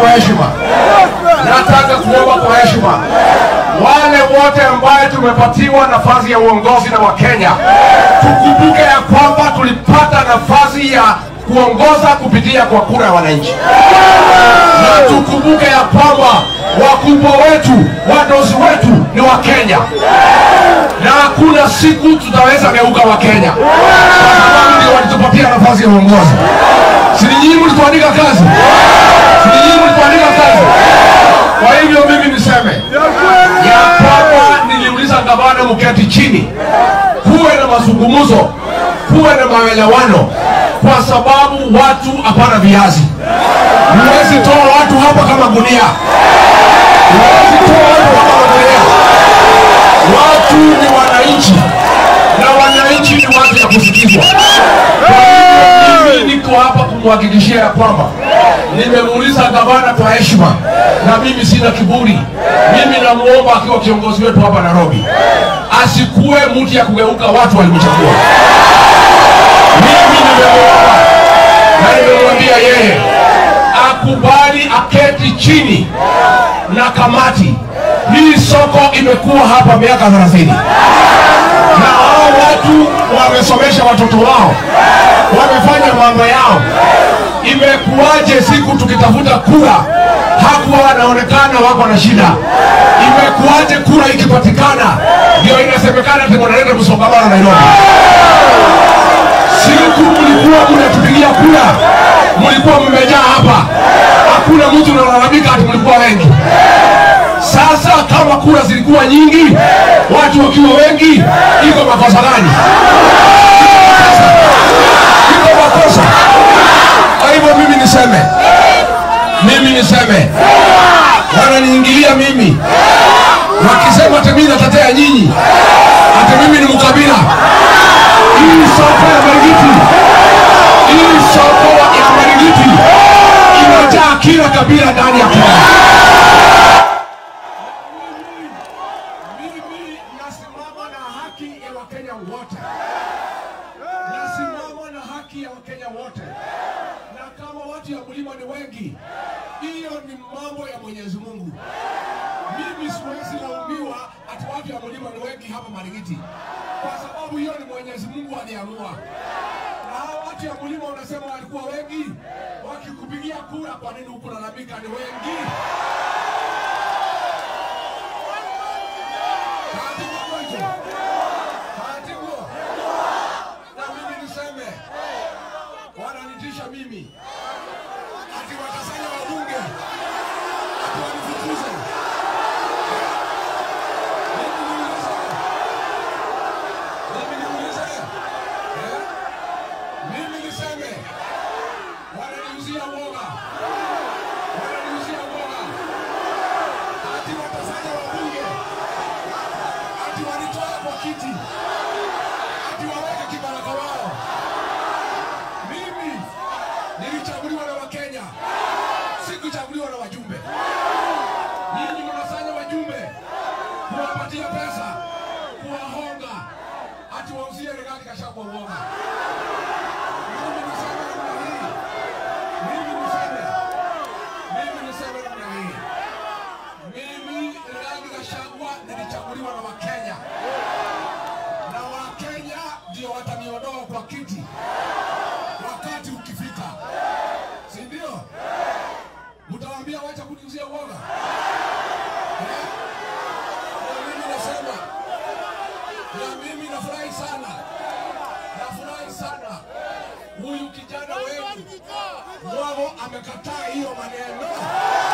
kwa heshima, nataka kuomba kwa heshima wale wote ambaye tumepatiwa nafasi ya uongozi na Wakenya, tukumbuke ya kwamba tulipata nafasi ya kuongoza kupitia kwa kura ya wananchi, na tukumbuke ya kwamba wakubwa wetu, wadozi wetu ni Wakenya, na hakuna siku tutaweza geuka Wakenya kwa sababu ndio walitupatia nafasi ya uongozi. Si ni nyinyi mlituandika kazi? Si ni nyinyi mlituandika kazi? Kwa hivyo mimi niseme ya kwamba niliuliza gavana mketi chini, kuwe na mazungumzo, kuwe na maelewano, kwa sababu watu hapana viazi. Huwezi toa watu hapa kama gunia, huwezi toa watu kama gunia. Watu ni wananchi na wananchi ni watu ya kusikizwa. Kwa hivyo mimi niko hapa kumhakikishia ya kwamba nimemuuliza gavana kwa heshima, na mimi sina kiburi. Mimi namuomba akiwa kiongozi wetu hapa Nairobi, asikuwe mtu ya kugeuka watu walimchagua. Mimi nimemuomba na nimemwambia yeye akubali aketi chini na kamati. Hii soko imekuwa hapa miaka 30 na hao watu wamesomesha watoto wao, wamefanya mambo yao. Imekuwaje siku tukitafuta kura hakuwa wanaonekana wako na shida? Imekuwaje kura ikipatikana ndio inasemekana ati wanaleta msongamano Nairobi? Siku mlikuwa mnatupigia kura, mlikuwa mmejaa hapa, hakuna mtu analalamika ati mlikuwa wengi. Sasa kama kura zilikuwa nyingi, watu wakiwa wengi, iko makosa gani? Iko makosa. Kwa hivyo mimi niseme, mimi niseme, wananiingilia mimi wakisema ati mimi natetea nyinyi, ati mimi ni mkabila. Hii soko ya Marigiti, hii soko ya Marigiti imejaa kila kabila ndani ya Kenya. Mimi nasimama na haki ya Wakenya wote, nasimama na haki ya Wakenya wote, na kama watu ya mlima ni wengi, hiyo ni mambo ya Mwenyezi Mungu. Mimi siwezi laumiwa ati watu ya mlima ni wengi hapa Marigiti, kwa sababu hiyo ni Mwenyezi Mungu aliamua. Na hao watu ya mlima unasema walikuwa wengi, wakikupigia kura, kwa nini ukulalamika ni wengi? Kaatibuo hicho. Kaatibuo. Na mimi niseme, wananitisha mimi ati watasanya wabunge ati wanifukuze. Mimi niulize, mimi niulize, eh? mimi niseme, wananiuzia uoga, wananiuzia uoga ati watasanya wabunge ati wanitoe kwa kiti, ati waweke kibaraka wao. Mimi nilichaguliwa na Wakenya, sikuchaguliwa na wajumbe. Nyinyi mnasanya wajumbe kuwapatia pesa, kuwahonga, ati wauzie Rigathi Gachagua uoga. Mimi niseme namna hii, mimi niseme, mimi niseme namna hii, mimi Rigathi Gachagua nilichaguliwa na Wakenya na Wakenya ndio wataniondoa kwa kiti wakati ukifika, si ndio? Mtawaambia wacha kuniuzia uoga eh? Na mimi nasema, na mimi nafurahi sana, nafurahi sana huyu kijana wetu Mwago amekataa hiyo maneno.